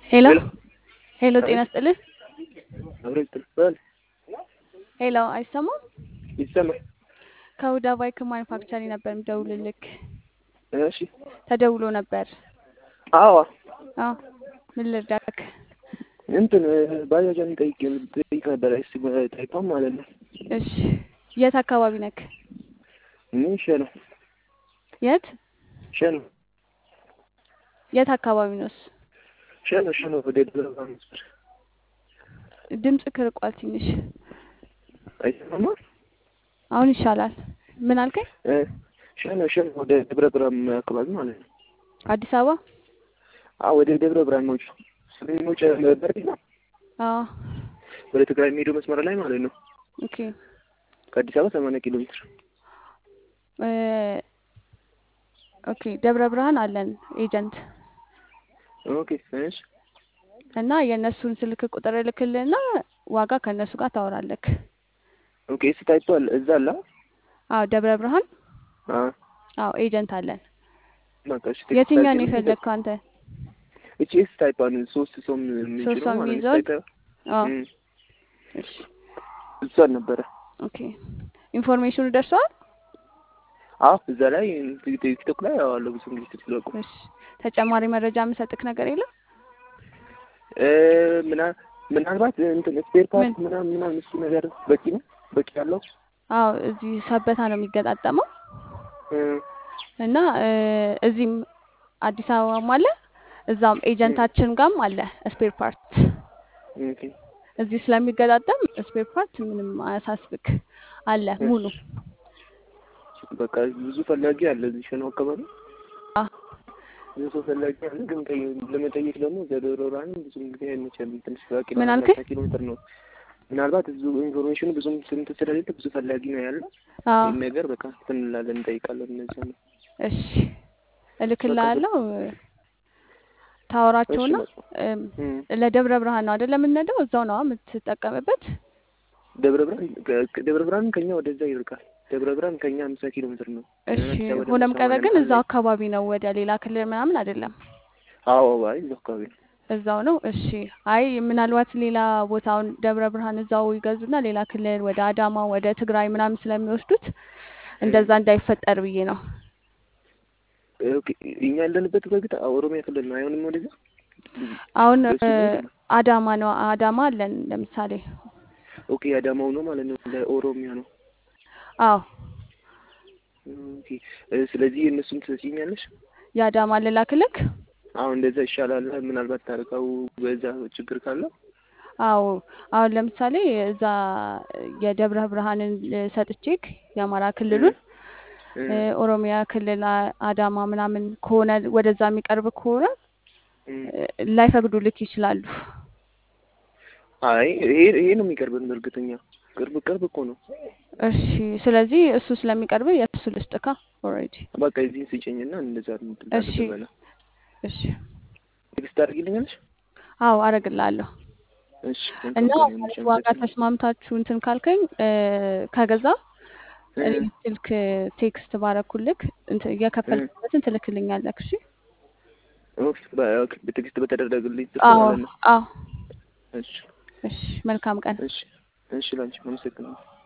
ሄሎ ሄሎ ሄሎ፣ ጤና አቤት ስጥልን። አብረን ትባል ሄሎ፣ አይሰማም? ይሰማል። ከሁዳ ባይክ ማኒፋክቸሪንግ ነበር የምደውልልክ። እሺ ተደውሎ ነበር። አዎ አዎ፣ ምን ልርዳክ? እንትን ባጃጃን ጠይቅ ጠይቅ ነበር ስ ጠይቋም ማለት ነው። እሺ፣ የት አካባቢ ነክ? እኔ ሸ ነው የት ሸ ነው የት አካባቢ ነውስ? ሸ ነው ሸ ነው ወደ ደብረ ብርሃን መስመር ድምጽ ክርቋል ትንሽ። አይሰማማ አሁን ይሻላል። ምን አልከኝ? ሸ ነው ሸ ነው ወደ ደብረ ብርሃን አካባቢ ማለት ነው። አዲስ አበባ? አዎ ወደ ደብረ ብርሃን መውጫ ሰሜን መውጫ በር ነው አዎ። ወደ ትግራይ የሚሄደው መስመር ላይ ማለት ነው። ኦኬ ከአዲስ አበባ ሰማንያ ኪሎ ሜትር እ ኦኬ ደብረ ብርሃን አለን ኤጀንት ኦኬ እሺ እና የእነሱን ስልክ ቁጥር እልክልህና ዋጋ ከእነሱ ጋር ታወራለክ። ኦኬ እሱ ታይቷል እዛ አለ አዎ ደብረ ብርሃን አ አዎ ኤጀንት አለን። በቃ እሺ ቴክስት የትኛውን አድርጊልኝ። የፈለግከው አንተ? እቺ ኤስ ታይፓን ሶስት ሰው የሚችለው ሶስት ሰው ማለት ነው የሚይዘውን? ታይፓ አዎ እም እሺ እሷን ነበረ ኦኬ ኢንፎርሜሽኑ ደርሰዋል? አዎ እዛ ላይ ቲክቶክ ላይ አዋለሁ ብዙ ጊዜ ስትለቁ እሺ ተጨማሪ መረጃ የምሰጥክ ነገር የለም? እ ምና ምናልባት እንትን ስፔር ፓርት ምን? ምናምን ምናምን እሱ ነገር በቂ ነው በቂ ያለው አዎ እዚህ ሰበታ ነው የሚገጣጠመው እ እና እ እዚህም አዲስ አበባም አለ እዛም ኤጀንታችን ጋርም አለ ስፔር ፓርት ኦኬ እዚህ ስለሚገጣጠም ስፔር ፓርት ምንም አያሳስብክ አለ ሙሉ በቃ ብዙ ፈላጊ አለ እዚህ ሸኖ አካባቢ አ ብዙ ሰው ፈላጊ አለ። ግን ጠይ ለመጠየቅ ደግሞ ደብረ ብርሃን ብዙ ጊዜ አይመቸም። ትንሽ ራቅ ምን ይላል። አልከኝ? አምሳ ኪሎ ሜትር ነው። ምናልባት ብዙ ኢንፎርሜሽኑ ብዙም ስንት ስለሌለ ብዙ ፈላጊ ነው ያለ አዎ ይህን ነገር በቃ እንትን እንላለን እንጠይቃለን። እነዚያ ነው እሺ በቃ እልክልሃለሁ ታወራቸውና እሺ በቃ እም፣ እም። ለደብረ ብርሃን ነው አይደል የምንሄደው? እዛው ነው የምትጠቀምበት? ደብረ ብርሃን ከ- ደብረ ብርሃን ከኛ ወደዛ ይርቃል። ደብረ ብርሃን ከኛ አምሳ ኪሎ ሜትር ነው። እሺ አዲስ አበባ ደግሞ ሆነም ቀረ ሰማንያ ግን ምናምን እዛው ነው። አካባቢ ነው፣ ወደ ሌላ ክልል ምናምን አይደለም፣ አዎ አይ እዛው አካባቢ ነው። እዛው ነው። እሺ አይ ምናልባት ሌላ ቦታውን ደብረ ብርሃን እዛው ይገዙና ሌላ ክልል ወደ አዳማ ወደ ትግራይ ምናምን ስለሚወስዱት እንደዛ እንዳይፈጠር ብዬ ነው። ኦኬ እኛ ያለንበት በግጥ ኦሮሚያ ክልል ነው። አይሆንም ወደዛ አሁን በሱ እ፣ ግን አዳማ ነው አዳማ አለን ለምሳሌ። ኦኬ አዳማው ነው ማለት ነው። ለኦሮሚያ ነው። አዎ ኦኬ እ፣ ስለዚህ እነሱን ትሰጪኛለሽ? የአዳማ ልላክልክ። አሁን እንደዛ ይሻላል። ምናልባት ታርቀው በዛ ችግር ካለ አዎ አሁን ለምሳሌ እዛ የደብረ ብርሃንን ሰጥቼክ የአማራ እ፣ ክልሉን እ፣ እ፣ ኦሮሚያ ክልል አ- አዳማ ምናምን ከሆነ ወደዛ የሚቀርብ ከሆነ እ። እ፣ ላይፈቅዱልክ ይችላሉ። አይ ይሄ ይሄ ነው የሚቀርብን። በእርግጠኛ ቅርብ ቅርብ እኮ ነው። እሺ ስለዚህ እሱ ስለሚቀርብ የእሱ ልስጥካ ኦልሬዲ። በቃ እዚህ ስጭኝና እንደዛ እሺ ልበላ። እሺ ቴክስት ታደርጊልኛለሽ? አዎ አረግልሃለሁ እሺ እና መልካም ቀን ማለት ይሁንልሽ። ዋጋ አመሰግናለሁ። ተስማምታችሁ እንትን ካልከኝ እ፣ ከገዛ እ፣ እኔ ስልክ ቴክስት ባረኩልክ እንትን እ፣ የከፈልክበትን ትልክልኛለክ። እሺ ኦኬ፣ በ- በቴክስት በተደረገልኝ ስልክ አዎ ማለት ነው። አዎ እሺ እሺ መልካም ቀን። እሺ እሺ፣ ላንቺ አመሰግናለሁ።